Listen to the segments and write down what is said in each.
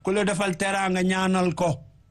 ku la defal teraanga ñaanal ko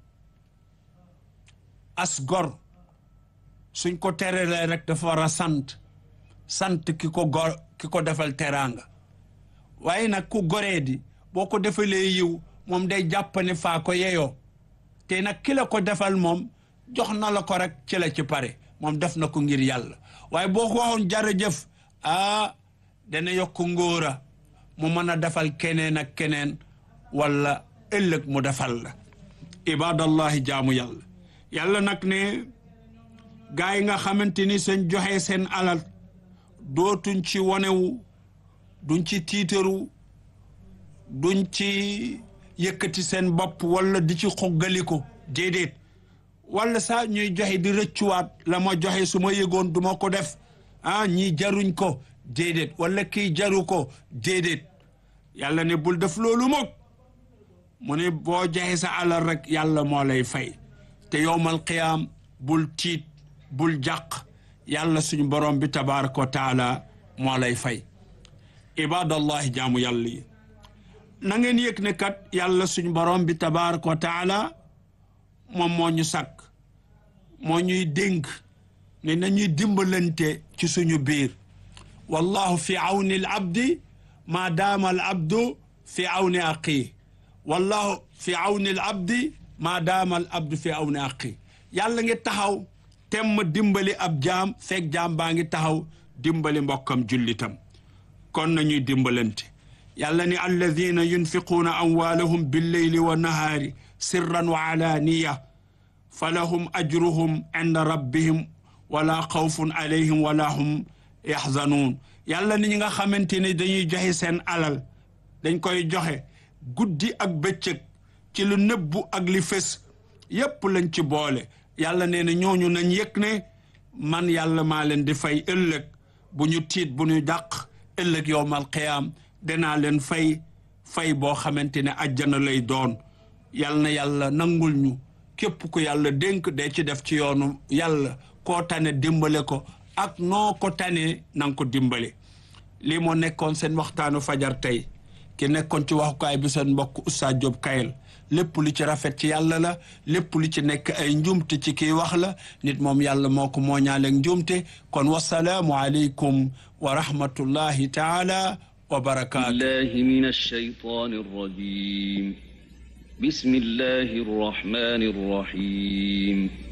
as gor suñ ko terelee rek dafa war a sant sant ki ko gor ki ko defal teraanga waaye nag ku goree di boo ko defalee yiw moom day jàpp ne faa ko yeyoo te nag ki la ko defal moom jox na la ko rek ci la ci pare moom def na ko ngir yàlla waaye boo ko waxoon jërëjëf ah dana yokk ngóora mu mën a defal keneen ak keneen wala ëllëg mu defal la ibadallahi jaamu yàlla yàlla nag ne gaa yi nga xamante ni seen joxe seen alal dootuñ ci wonewu duñ ci tiitaru duñ ci yëkkati seen bopp wala di ci xoggaliko déedéet wala saa ñuy joxe di rëccuwaat la ma joxe su ma yëgoon du ma ko def ah ñii jaruñ ko déedéet wala kii jaru ko déedéet yàlla ne bul def loolu moom mu ne boo joxe sa alal rek yàlla moo lay fay te yowmal qiyaam bul tiit bul jàq yàlla suñu borom bi tabaraka wa taala moo lay fay ibadallahi jaamu yàlla yi na ngeen yëg ne kat yàlla suñu borom bi tabaraka wa taala moom moo ñu sàkk moo ñuy dénk ne nañuy dimbalante ci suñu biir wallahu fi awni al abdi ma daama al abdu fi awni aqi wallahu fi awni al abdi ma daama al abdu fi awni aqi yàlla ngi taxaw temm dimbali ab jaam fekk jaam baa ngi taxaw dimbali mbokkam jullitam kon nañuy dimbalante yàlla ni alladina yunfiquuna amwaalahum billeyli wa nahaari sirran wa alaaniya fa lahum ajruhum inda rabbihim wala xawfun alayhim wala hum yaxzanuun yàlla ni ñi nga xamante ne dañuy joxe seen alal dañ koy joxe guddi ak bëccëg ci lu nëbbu ak li fës yépp lañ ci boole yàlla nee na ñooñu nañ yëg ne man yàlla maa leen di fay ëllëg bu ñu tiit bu ñu dàq ëllëg yowmal qiyaam danaa leen fay fay boo xamante ne ajjana lay doon yal na yàlla nangul ñu képp ku yàlla dénk day ci def ci yoonu yàlla koo tane dimbale ko ak noo ko tane nanga ko dimbale lii moo nekkoon seen waxtaanu fajar tey ki nekkoon ci waxukaay bi seen mbokk Oustaz Diop Kayel lépp lu ci rafet ci yàlla la lépp lu ci nekk ay njuumte ci kii wax la nit moom yàlla moo ko moo ñaaleeg njuumte kon wasalaamu aleykum wa rahmatullahi taala wa barakaatu الله من الشيطان الرجيم بسم الله الرحمن الرحيم